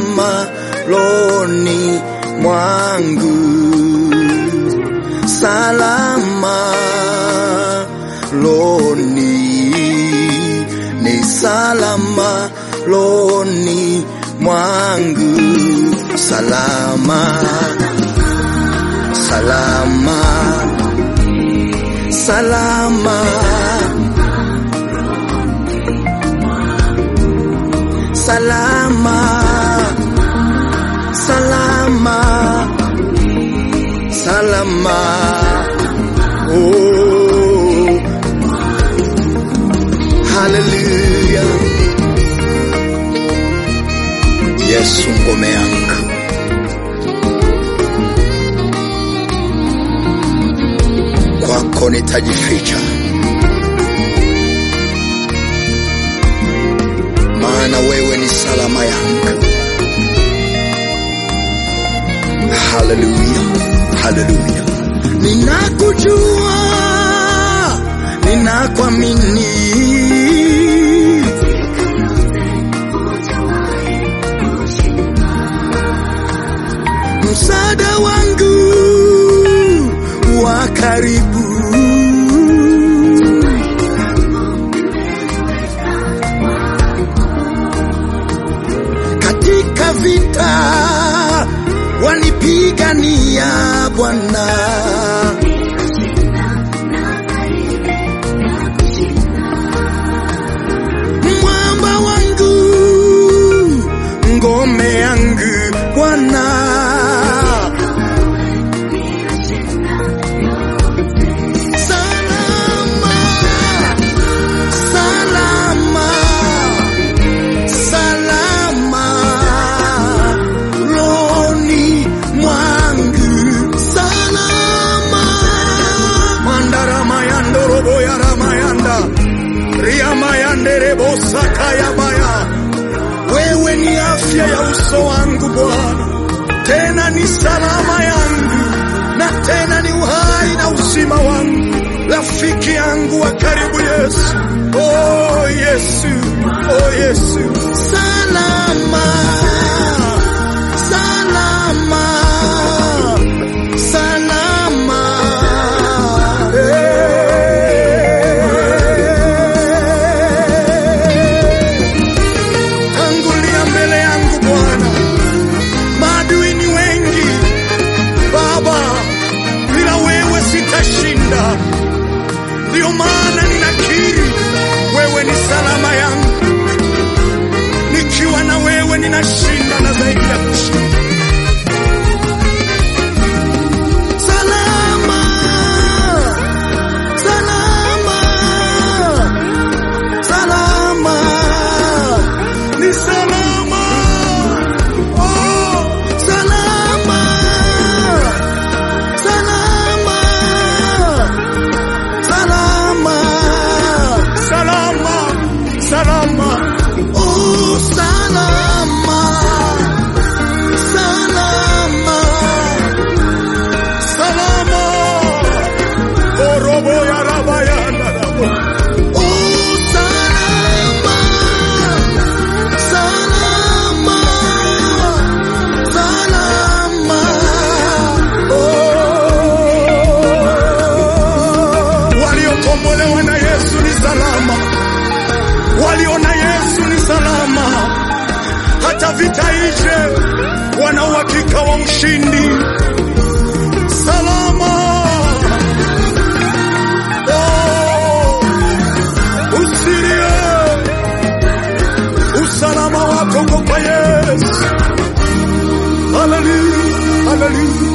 salama loni mwangu, salama loni, ni salama loni mwangu, salama, salama, salama. salama salama salama oh haleluya yesu ngome yangu kwako nitajificha maana wewe ni salama yangu. Haleluya, haleluya. Ninakujua, ninakuamini. Msaada wangu wa karibu katika vita wanipigania Bwana. Mwamba wangu, ngome yangu Bwana. Salama, salama salama loni mwangu salama mandarama robo ya ramayanda riamayanderebosakayabaya wewe ni afya ya uso wangu Bwana, tena ni salama yangu na tena ni uhai na uzima wangu, rafiki yangu wa karibu Yesu. Oh Yesu, oh Yesu, salama, salama, salama. Hey. Tangulia mbele yangu Bwana, maadui ni wengi Baba, bila wewe sitashinda. Ndiyo maana ninakiri wewe ni salama yangu, nikiwa na wewe ninashinda na zaidi ya kushinda. Salama, salama, salama, ni salama, oh, salama, salama, salama, salama, salama, oh, salama, salama, salama, oh, robo ya raba ya raba. Oh, salama, salama, salama, oh. Waliokombolewa na Yesu ni salama, walio na Yesu ni salama. Hata vita ije, wana uhakika wa ushindi. Salama, oh, usilie usalama wako uko kwa Yesu. Haleluya, haleluya.